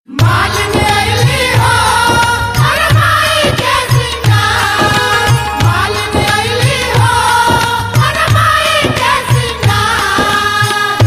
मालिनी अइली हो हर माई के सिंगार मालिनी अइली हो हर माई के सिंगार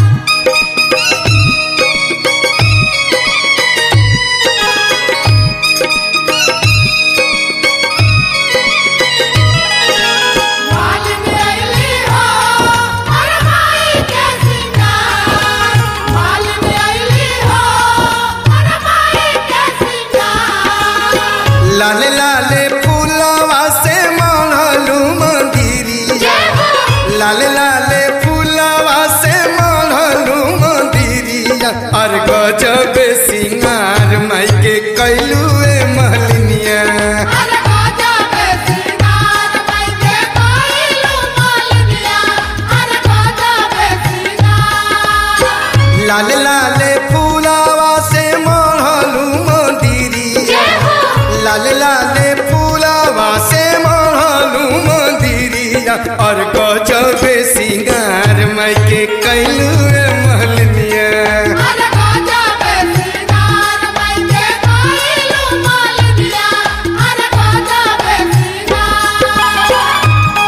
मालिनी अइली हो हर माई के सिंगार मालिनी अइली हो हर माई के सिंगार लाले लाले फूलवा से मढ़लू मंदिरिया लाले लाले फूलवा से मढ़लू मंदिरिया और गजब सिंगार माई के कैलू महलिनिया हर गाजा पे सिंगार माई के कोइलू मालिनिया हर गाजा पे सिंगार लाले लाले फूलवा से मढ़लू मंदिरिया लाले लाले फूलवा से मढ़लू मंदिरिया और गजब सिंगार माई के कैलू महलिनिया हर गाजा पे सिंगार माई के कोइलू मालिनिया हर गाजा पे सिंगार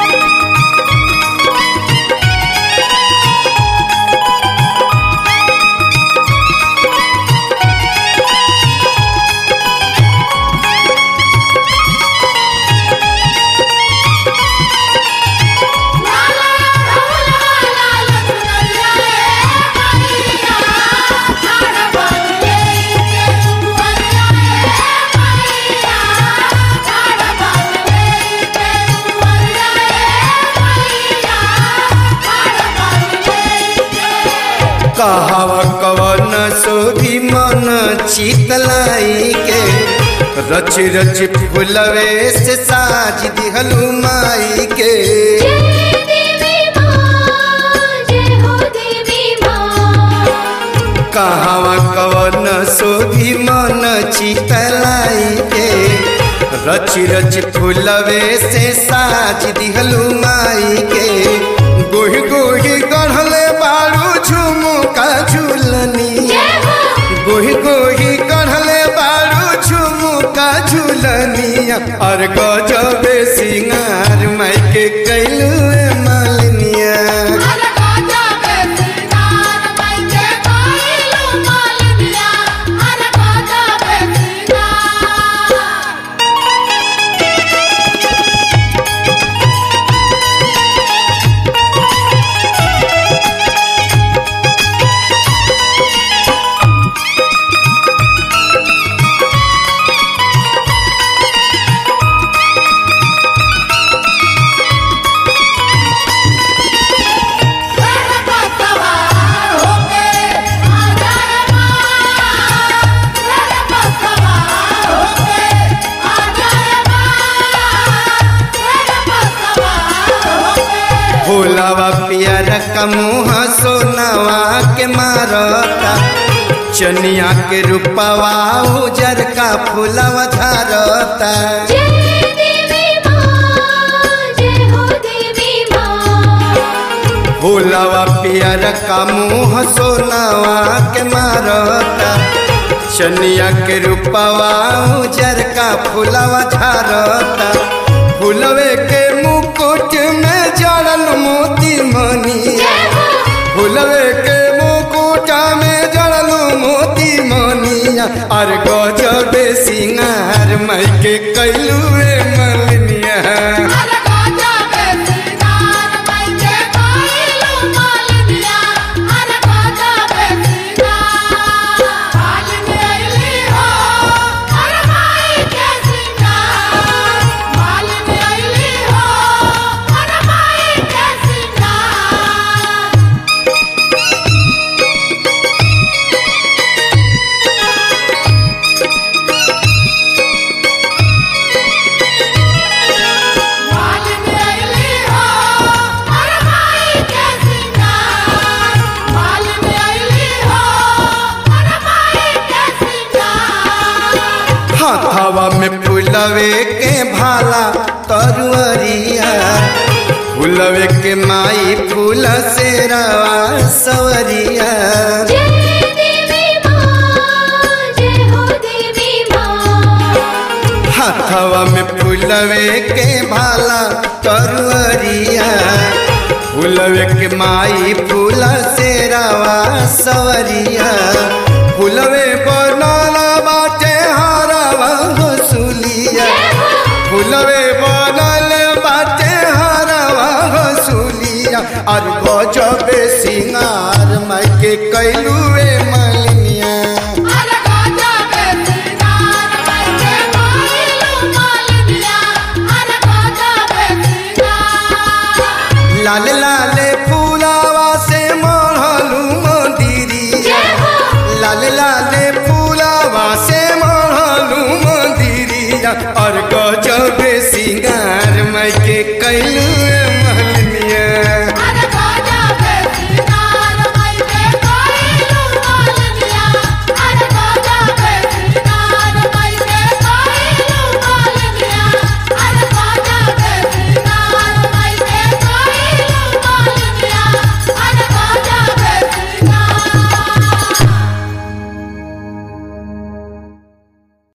लाला ढोला लाल चुनरिया रे मैया ठाड़ बांधले के दुआरिया रे मैया ठाड़ बांधले के दुआरिया रे मैया ठाड़ बांधले के कहव कवन सोभी मन चितलाई के रच रच फुलवे से साज दिहलू माई के देवी मां जय हो देवी मां कहव कवन सोभी मन चितलाई के रच रच फुलवे से साज दिहलू माई के गोही गोही गढ़ले बारू झुमुका झुलनिया गोही गोही कढ़ले बारू झुमुका झुलनिया और गजबे सिंगार माई के कैलू मालिनिया हर गाजा पे सिंगार माई के कोइलू मालिनिया हर गाजा पे सिंगार तेरे पर सवार होके आ जाए मां तेरे पर सवार होके आ जाए मां तेरे पर सवार होके भोलावा पियर का मुँह सोनावा के मारता चनिया के रूपवा उजर का फूलवा धरता जय देवी मां जय हो देवी मां भोलावा पियर का मुँह सोनावा के मारता चनिया के रूपवा उजर का फूलवा धरता फूलवे के मुकुट में जड़ल मोती मनिया फूलवे के मुकुट में जड़ल मोती मनिया और गजबे सिंगार माई के कैलू मलिनिया हर गाजा पे सिंगार माई के कोइलू मालिनिया हर गाजा पे सिंगार मालिनी अइली हो हर माई के सिंगार मालिनी अइली हो हर माई के सिंगार मालिनी अइली हो हर माई के सिंगार मालिनी अइली हो हर माई के सिंगार हथवा में फूलवे के भाला तरुअरिया फूलवे के माई फूल से रवा सवरिया जय देवी मां जय हो हाथवा में फूलवे के भाला तरुअरिया फूलवे के माई फूल से रावा सवरिया फूलवे बनाना बाटे हारावा हसुलिया फूलवे बनल बाटे हारावा हसुलिया और गजबे सिंगार माई के कैलू